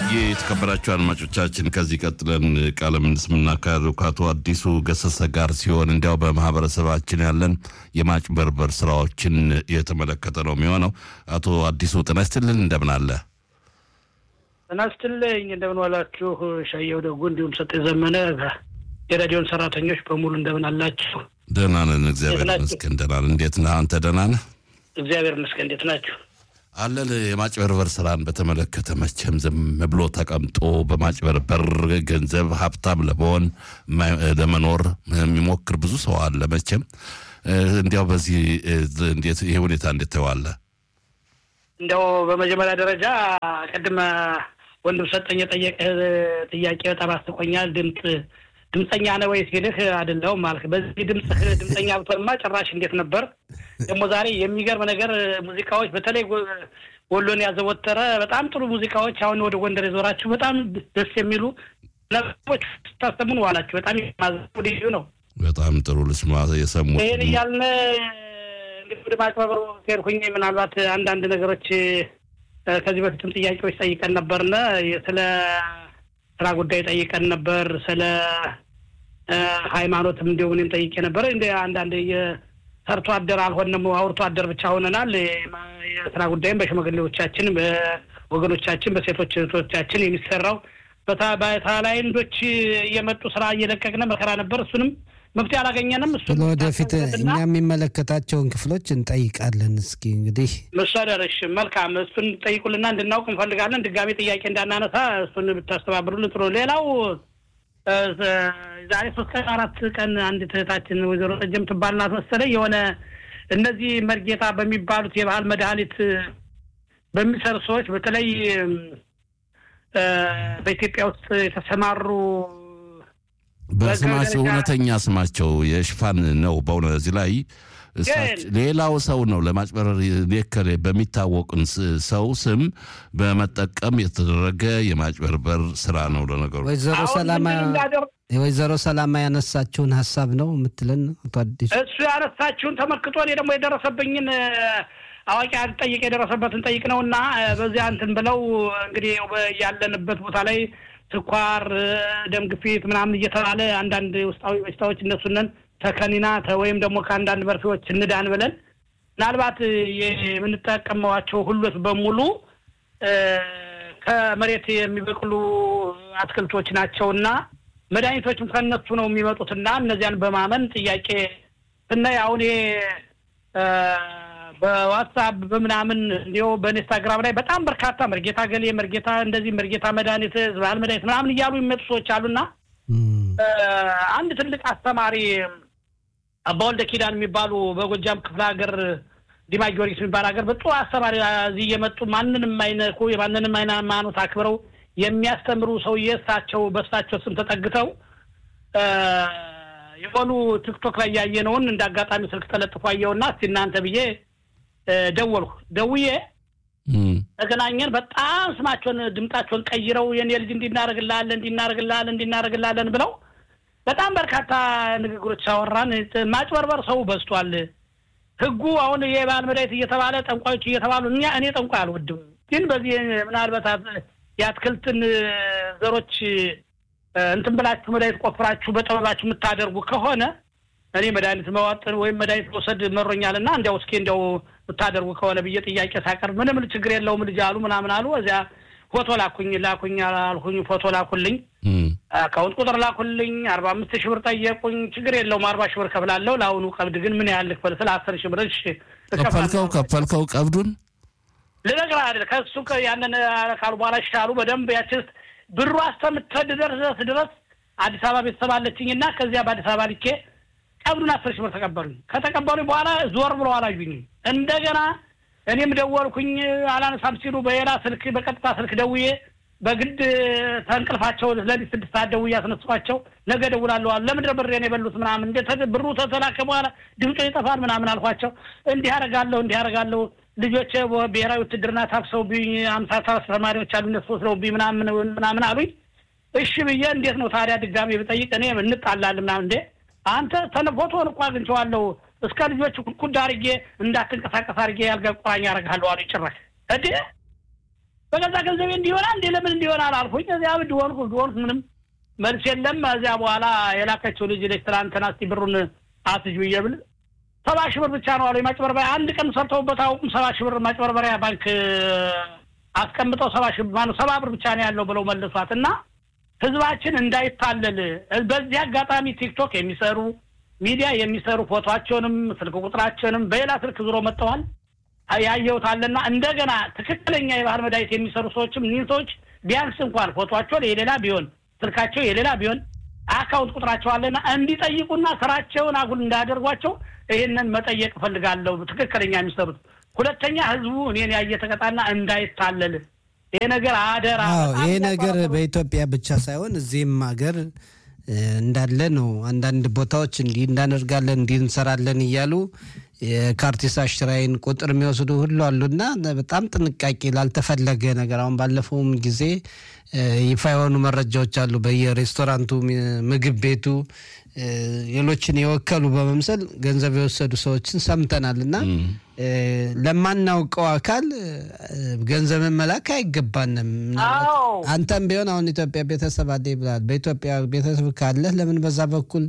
የተከበራችሁ አድማጮቻችን ከዚህ ቀጥለን ቃለ ምልልስ የምናካሄደው ከአቶ አዲሱ ገሰሰ ጋር ሲሆን እንዲያው በማህበረሰባችን ያለን የማጭበርበር ስራዎችን የተመለከተ ነው የሚሆነው። አቶ አዲሱ ጤና ይስጥልን፣ እንደምን አለ? ጤና ይስጥልኝ፣ እንደምን ዋላችሁ? ሻየው ደጉ፣ እንዲሁም ሰጥ ዘመነ የሬዲዮን ሰራተኞች በሙሉ እንደምን አላችሁ? ደህና ነን፣ እግዚአብሔር ይመስገን። ደህና ነን። እንዴት ነህ አንተ? ደህና ነህ? እግዚአብሔር ይመስገን። እንዴት ናችሁ? አለን የማጭበርበር ስራን በተመለከተ መቼም ዝም ብሎ ተቀምጦ በማጭበርበር ገንዘብ ሀብታም ለመሆን ለመኖር የሚሞክር ብዙ ሰው አለ። መቼም እንዲያው በዚህ እንዴት ይሄ ሁኔታ እንዴት ተዋለ? እንዲያው በመጀመሪያ ደረጃ ቅድመ ወንድም ሰጠኝ የጠየቀህ ጥያቄ በጣም አስቆኛል። ድምፅ ድምፀኛ ነህ ወይ ሲልህ አይደለሁም አልክ። በዚህ ድምፅህ ድምፀኛ ብትሆንማ ጭራሽ እንዴት ነበር ደግሞ ዛሬ የሚገርም ነገር ሙዚቃዎች በተለይ ወሎን ያዘወተረ በጣም ጥሩ ሙዚቃዎች አሁን ወደ ጎንደር የዞራችሁ በጣም ደስ የሚሉ ነገሮች ስታሰሙን ዋላችሁ። በጣም የማዘው ልዩ ነው። በጣም ጥሩ ልስማ የሰሙ ይህን እያልን እንግዲህ ወደ ማጭበርበሩ ሄድኩኝ። ምናልባት አንዳንድ ነገሮች ከዚህ በፊትም ጥያቄዎች ጠይቀን ነበርነ ስለ ስራ ጉዳይ ጠይቀን ነበር። ስለ ሃይማኖትም እንዲሁም እኔም ጠይቄ ነበር። እንደ አንዳንድ ሰርቶ አደር አልሆንም፣ አውርቶ አደር ብቻ ሆነናል። የስራ ጉዳይም በሽማግሌዎቻችን፣ በወገኖቻችን፣ በሴቶች እህቶቻችን የሚሰራው በታላይንዶች እየመጡ ስራ እየለቀቅነ መከራ ነበር። እሱንም መፍትሄ አላገኘንም። እሱ ለወደፊት እኛ የሚመለከታቸውን ክፍሎች እንጠይቃለን። እስኪ እንግዲህ መሰደርሽ መልካም፣ እሱን ጠይቁልና እንድናውቅ እንፈልጋለን። ድጋሜ ጥያቄ እንዳናነሳ እሱን ብታስተባብሩልን ጥሩ። ሌላው ዛሬ ሶስት ቀን አራት ቀን አንድ እህታችን ወይዘሮ ጠጀም ትባልናት መሰለኝ የሆነ እነዚህ መርጌታ በሚባሉት የባህል መድኃኒት በሚሰሩ ሰዎች በተለይ በኢትዮጵያ ውስጥ የተሰማሩ በስማቸው እውነተኛ ስማቸው የሽፋን ነው። በእውነ እዚህ ላይ ሌላው ሰው ነው ለማጭበረር ሌከሌ በሚታወቅን ሰው ስም በመጠቀም የተደረገ የማጭበርበር ስራ ነው። ለነገሩ ወይዘሮ ሰላማ የወይዘሮ ሰላማ ያነሳችውን ሀሳብ ነው የምትለን አቶ አዲሱ? እሱ ያነሳችውን ተመልክቶ እኔ ደግሞ የደረሰብኝን አዋቂ ጠይቅ የደረሰበትን ጠይቅ ነው እና በዚያ እንትን ብለው እንግዲህ ያለንበት ቦታ ላይ ስኳር፣ ደም ግፊት ምናምን እየተባለ አንዳንድ ውስጣዊ በሽታዎች እነሱንን ተከኒና ወይም ደግሞ ከአንዳንድ መርፌዎች እንዳን ብለን ምናልባት የምንጠቀመዋቸው ሁሎች በሙሉ ከመሬት የሚበቅሉ አትክልቶች ናቸውና መድኃኒቶችም ከነሱ ነው የሚመጡትና እነዚያን በማመን ጥያቄ ስናይ አሁን ይሄ በዋትሳፕ በምናምን እንዲሁ በኢንስታግራም ላይ በጣም በርካታ መርጌታ ገሌ መርጌታ እንደዚህ መርጌታ መድኃኒት ባህል መድኃኒት ምናምን እያሉ የሚመጡ ሰዎች አሉና አንድ ትልቅ አስተማሪ አባ ወልደ ኪዳን የሚባሉ በጎጃም ክፍለ ሀገር ዲማ ጊዮርጊስ የሚባል ሀገር በጥሩ አስተማሪ እዚህ እየመጡ ማንንም አይነኩ የማንንም አይነ ሃይማኖት አክብረው የሚያስተምሩ ሰውዬ እሳቸው በእሳቸው ስም ተጠግተው የሆኑ ቲክቶክ ላይ ያየነውን እንደ አጋጣሚ ስልክ ተለጥፎ አየውና እስቲ እናንተ ብዬ ደወልኩ። ደውዬ ተገናኘን። በጣም ስማቸውን ድምጣቸውን ቀይረው የኔ ልጅ እንዲናረግላለን እንዲናረግላለን እንዲናረግላለን ብለው በጣም በርካታ ንግግሮች አወራን። ማጭበርበር ሰው በዝቷል። ህጉ አሁን የባህል መድኃኒት እየተባለ ጠንቋዮች እየተባሉ እኛ እኔ ጠንቋይ አልወድም፣ ግን በዚህ ምናልባት የአትክልትን ዘሮች እንትን ብላችሁ መድኃኒት ቆፍራችሁ በጥበባችሁ የምታደርጉ ከሆነ እኔ መድኃኒት መዋጥን ወይም መድኃኒት መውሰድ መሮኛል እና እንዲያው እስኪ እንዲያው የምታደርጉ ከሆነ ብዬ ጥያቄ ሳቀርብ ምንም ችግር የለውም ልጅ አሉ ምናምን አሉ። እዚያ ፎቶ ላኩኝ ላኩኝ አልኩኝ ፎቶ ላኩልኝ፣ አካውንት ቁጥር ላኩልኝ። አርባ አምስት ሺህ ብር ጠየቁኝ። ችግር የለውም አርባ ሺህ ብር ከፍላለሁ። ለአሁኑ ቀብድ ግን ምን ያህል ልክፈል? ስለ አስር ሺህ ብር እሺ ከፈልከው ከፈልከው ቀብዱን ልነግርህ አይደል ከእሱ ያንን ካሉ በኋላ ይሻሉ በደንብ ያችስ ብሩ እስከምትደርስ ድረስ አዲስ አበባ ቤተሰብ አለችኝ እና ከዚያ በአዲስ አበባ ልኬ ቀብዱን አስር ሺህ ብር ተቀበሉኝ። ከተቀበሉኝ በኋላ ዞር ብሎ አላዩኝም። እንደገና እኔም ደወልኩኝ አላነሳም ሲሉ በሌላ ስልክ በቀጥታ ስልክ ደውዬ በግድ ተንቅልፋቸው ለሊት ስድስት ሰዓት ደውዬ አስነሷቸው። ነገ ደውላለሁ አሉ። ለምንድን ነው ብሬን የበሉት ምናምን እንደ ብሩ ተተላከ በኋላ ድምፁ ይጠፋል ምናምን አልኳቸው። እንዲህ አደርጋለሁ እንዲህ አደርጋለሁ ልጆች ብሔራዊ ውትድርና ታፍሰውብኝ አምሳ ሰባት ተማሪዎች አሉ እነሱ ወስደውብኝ ምናምን ምናምን አሉኝ። እሺ ብዬ እንዴት ነው ታዲያ ድጋሜ ብጠይቅ እኔ እንጣላለን ምናምን እንዴ አንተ ፎቶን እኮ አግኝቼዋለሁ እስከ ልጆች ኩዳ አድርጌ እንዳትንቀሳቀስ አድርጌ ያልጋ ቁራኛ ያደርግሃለሁ አሉ። ጭራሽ እንዴ በገዛ ገንዘቤ እንዲሆና እንዴ ለምን እንዲሆናል አልኩኝ። እዚያ እብድ ሆንኩ እብድ ሆንኩ። ምንም መልስ የለም። እዚያ በኋላ የላከችው ልጅ ልጅ ትናንትና እስኪ ብሩን አትጁ እየብል ሰባ ሺህ ብር ብቻ ነው አሉ የማጭበርበሪያ አንድ ቀን ሰርተውበት አውቁም። ሰባ ሺህ ብር ማጭበርበሪያ ባንክ አስቀምጠው ሰባ ሺህ ማነው ሰባ ብር ብቻ ነው ያለው ብለው መልሷት እና ህዝባችን እንዳይታለል በዚህ አጋጣሚ ቲክቶክ የሚሰሩ ሚዲያ የሚሰሩ ፎቶቸውንም ስልክ ቁጥራቸውንም በሌላ ስልክ ዙሮ መጥተዋል ያየሁት አለና እንደገና ትክክለኛ የባህል መድኃኒት የሚሰሩ ሰዎችም እኒህ ሰዎች ቢያንስ እንኳን ፎቶቸው የሌላ ቢሆን ስልካቸው የሌላ ቢሆን አካውንት ቁጥራቸው አለና እንዲጠይቁና ስራቸውን አጉል እንዳያደርጓቸው ይህንን መጠየቅ እፈልጋለሁ። ትክክለኛ የሚሰሩት ሁለተኛ ህዝቡ እኔን ያየ ተቀጣና እንዳይታለል ይሄ ነገር አደራ። ይሄ ነገር በኢትዮጵያ ብቻ ሳይሆን እዚህም ሀገር እንዳለ ነው። አንዳንድ ቦታዎች እንዲህ እንዳደርጋለን እንዲህ እንሰራለን እያሉ የካርቲስ አሽራይን ቁጥር የሚወስዱ ሁሉ አሉና በጣም ጥንቃቄ ላልተፈለገ ነገር አሁን ባለፈውም ጊዜ ይፋ የሆኑ መረጃዎች አሉ። በየሬስቶራንቱ ምግብ ቤቱ ሌሎችን የወከሉ በመምሰል ገንዘብ የወሰዱ ሰዎችን ሰምተናል እና ለማናውቀው አካል ገንዘብን መላክ አይገባንም። አንተም ቢሆን አሁን ኢትዮጵያ ቤተሰብ አለ ብላል። በኢትዮጵያ ቤተሰብ ካለህ ለምን በዛ በኩል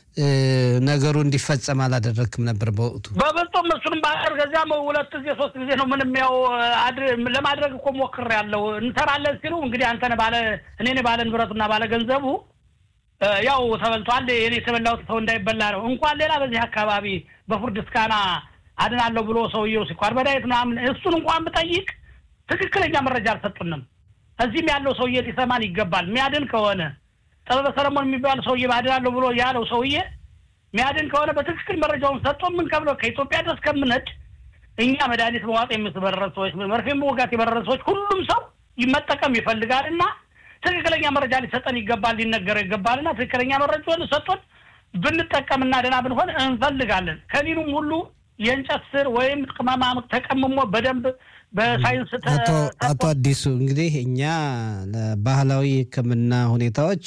ነገሩ እንዲፈጸም አላደረግክም ነበር በወቅቱ? በፍጹም እሱንም ባደር ከዚያም ሁለት ጊዜ ሶስት ጊዜ ነው ምንም ያው ለማድረግ እኮ ሞክሬያለሁ። እንሰራለን ሲሉ እንግዲህ አንተን ባለ እኔን ባለ ንብረቱና ባለ ገንዘቡ ያው ተበልቷል። እኔ የተበላሁት ሰው እንዳይበላ ነው። እንኳን ሌላ በዚህ አካባቢ በፍርድ እስካና አድናለሁ ብሎ ሰውየው ሲኳር በዳየት ምናምን እሱን እንኳን ብጠይቅ ትክክለኛ መረጃ አልሰጡንም። እዚህም ያለው ሰውዬ ሊሰማን ይገባል። የሚያድን ከሆነ ጥበበ ሰለሞን የሚባል ሰውዬ አድናለሁ ብሎ ያለው ሰውዬ የሚያድን ከሆነ በትክክል መረጃውን ሰጥቶ የምንከብለው ከኢትዮጵያ ድረስ ከምነድ እኛ መድኃኒት መዋጥ የምትበረረ ሰዎች፣ መርፌ መወጋት የበረረ ሰዎች ሁሉም ሰው መጠቀም ይፈልጋል እና ትክክለኛ መረጃ ሊሰጠን ይገባል፣ ሊነገረው ይገባል እና ትክክለኛ መረጃውን ሰጥቶን ብንጠቀምና ደህና ብንሆን እንፈልጋለን። ከኒኑም ሁሉ የእንጨት ስር ወይም ቅመማ ተቀምሞ በደንብ በሳይንስ አቶ አዲሱ እንግዲህ እኛ ለባህላዊ ሕክምና ሁኔታዎች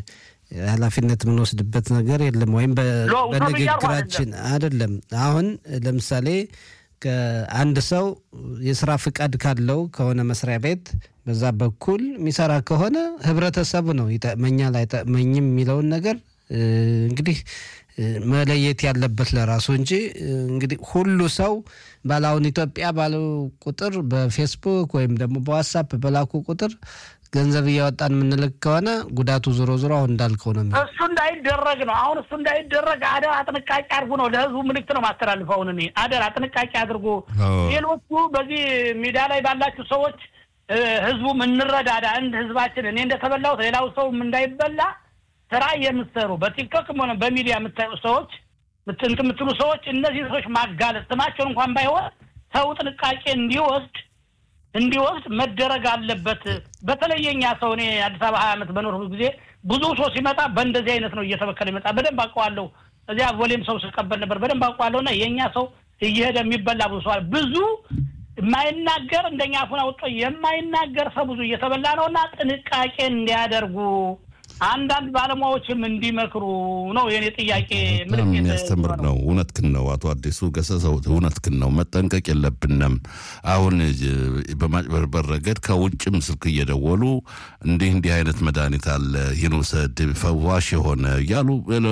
ኃላፊነት የምንወስድበት ነገር የለም፣ ወይም በንግግራችን አይደለም። አሁን ለምሳሌ ከአንድ ሰው የስራ ፍቃድ ካለው ከሆነ መስሪያ ቤት በዛ በኩል የሚሰራ ከሆነ ህብረተሰቡ ነው ይጠቅመኛል አይጠቅመኝም የሚለውን ነገር እንግዲህ መለየት ያለበት ለራሱ እንጂ እንግዲህ ሁሉ ሰው ባላሁን ኢትዮጵያ ባለው ቁጥር በፌስቡክ ወይም ደግሞ በዋትሳፕ በላኩ ቁጥር ገንዘብ እያወጣን የምንልክ ከሆነ ጉዳቱ ዞሮ ዞሮ አሁን እንዳልከው ነው። እሱ እንዳይደረግ ነው። አሁን እሱ እንዳይደረግ አደራ ጥንቃቄ አድርጉ ነው ለህዝቡ ምልክት ነው ማስተላልፈው። አሁን እኔ አደራ ጥንቃቄ አድርጉ። ሌሎቹ በዚህ ሜዳ ላይ ባላችሁ ሰዎች ህዝቡም እንረዳዳ። እንደ ህዝባችን እኔ እንደተበላሁት ሌላው ሰውም እንዳይበላ ስራ የምትሰሩ በቲክቶክም ሆነ በሚዲያ የምታዩ ሰዎች እንትን የምትሉ ሰዎች እነዚህ ሰዎች ማጋለጥ ስማቸውን እንኳን ባይሆን ሰው ጥንቃቄ እንዲወስድ እንዲወስድ መደረግ አለበት። በተለየኛ ሰው እኔ አዲስ አበባ ሀያ ዓመት በኖርኩ ጊዜ ብዙ ሰው ሲመጣ በእንደዚህ አይነት ነው እየተበከለ ይመጣ። በደንብ አውቀዋለሁ። እዚያ ቦሌም ሰው ስቀበል ነበር። በደንብ አውቀዋለሁ። እና የእኛ ሰው እየሄደ የሚበላ ብዙ ሰዋል ብዙ የማይናገር እንደኛ አፉን አውጥቶ የማይናገር ሰው ብዙ እየተበላ ነው እና ጥንቃቄ እንዲያደርጉ አንዳንድ ባለሙያዎችም እንዲመክሩ ነው የኔ ጥያቄ። በጣም የሚያስተምር ነው። እውነትህን ነው አቶ አዲሱ ገሰሰው፣ እውነትህን ነው። መጠንቀቅ የለብንም። አሁን በማጭበርበር ረገድ ከውጭም ስልክ እየደወሉ እንዲህ እንዲህ አይነት መድኃኒት አለ ይህን ውሰድ ፈዋሽ የሆነ እያሉ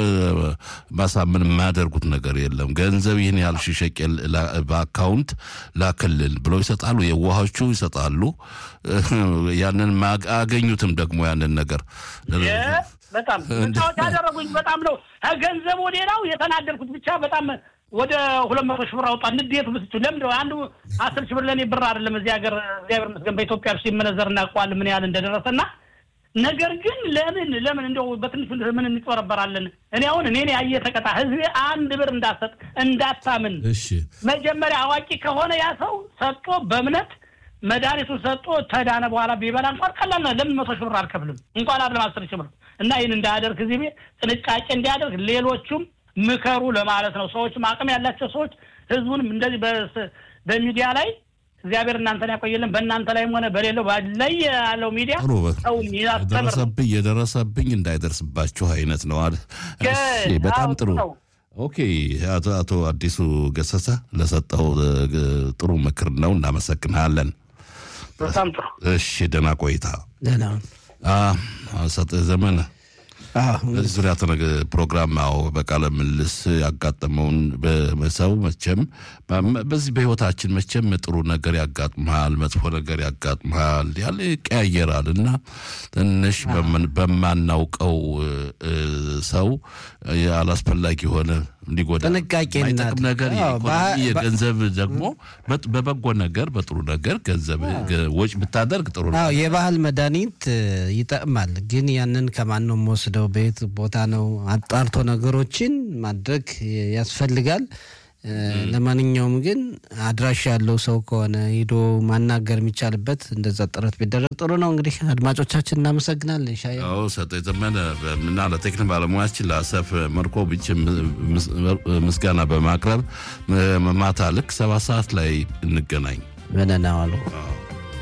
ማሳመን የማያደርጉት ነገር የለም። ገንዘብ ይህን ያህል ሺህ ሸቄል በአካውንት ላክልል ብለው ይሰጣሉ። የዋሆቹ ይሰጣሉ። ያንን አያገኙትም ደግሞ ያንን ነገር በጣም ምታዎች ያደረጉኝ በጣም ነው። ገንዘቡ ሌላው የተናደድኩት ብቻ በጣም ወደ ሁለት መቶ ሺህ ብር አውጣ ንዴቱ ብስቹ ለምንድ አንዱ አስር ሺህ ብር ለእኔ ብር አይደለም። እዚህ ሀገር እግዚአብሔር ይመስገን በኢትዮጵያ ሲመነዘር እናውቀዋለን ምን ያህል እንደደረሰና ነገር ግን ለምን ለምን እንደው በትንሹ ምን እንጭበረበራለን? እኔ አሁን እኔን ያየ ተቀጣ ህዝቤ አንድ ብር እንዳሰጥ እንዳታምን መጀመሪያ አዋቂ ከሆነ ያ ሰው ሰጥቶ በእምነት መድኃኒቱን ሰጥቶ ተዳነ በኋላ ቢበላ እንኳን ቀላል ነው። ለምን መቶ ሺህ ብር አልከፍልም እንኳን አይደለም አስር ሺህ ብር እና ይህን እንዳያደርግ ህዝቤ ጥንቃቄ እንዲያደርግ ሌሎቹም ምከሩ ለማለት ነው። ሰዎችም አቅም ያላቸው ሰዎች ህዝቡንም እንደዚህ በሚዲያ ላይ እግዚአብሔር እናንተን ያቆየልን በእናንተ ላይም ሆነ በሌለው ላይ ያለው ሚዲያ የደረሰብኝ የደረሰብኝ እንዳይደርስባችሁ አይነት ነው። በጣም ጥሩ ኦኬ። አቶ አዲሱ ገሰሰ ለሰጠው ጥሩ ምክር ነው። እናመሰግናለን። በጣም ጥሩ። እሺ፣ ደህና ቆይታ። ደህና ሰጥ ዘመነ አዎ በዚህ ዙሪያ ተነገ ፕሮግራም ያው በቃለ ምልልስ ያጋጠመውን በሰው መቼም በዚህ በህይወታችን መቼም ጥሩ ነገር ያጋጥመሃል፣ መጥፎ ነገር ያጋጥመሃል፣ ያለ ይቀያየራል እና ትንሽ በማናውቀው ሰው አላስፈላጊ የሆነ ሊጎዳ ጥንቃቄ የማይጠቅም ነገር አዎ፣ የኢኮኖሚ የገንዘብ ደግሞ በጥ- በበጎ ነገር በጥሩ ነገር ገንዘብ ወጭ ብታደርግ ጥሩ ነው። አዎ የባህል መድኃኒት እ, ይጠቅማል። ግን ያንን ከማን ነው የምወስደው? በየት ቦታ ነው? አጣርቶ ነገሮችን ማድረግ ያስፈልጋል። እ, ለማንኛውም ግን አድራሻ ያለው ሰው ከሆነ ሂዶ ማናገር የሚቻልበት እንደዛ ጥረት ቢደረግ ጥሩ ነው። እንግዲህ አድማጮቻችን እናመሰግናለን። ሻየ ያው ሰጠ የተመነ እና ለቴክኒክ ባለሙያችን ለአሰፍ መርኮ ብቻ ምስጋና በማቅረብ ማታ ልክ ሰባት ሰዓት ላይ እንገናኝ። በደህና ዋሉ። አዎ።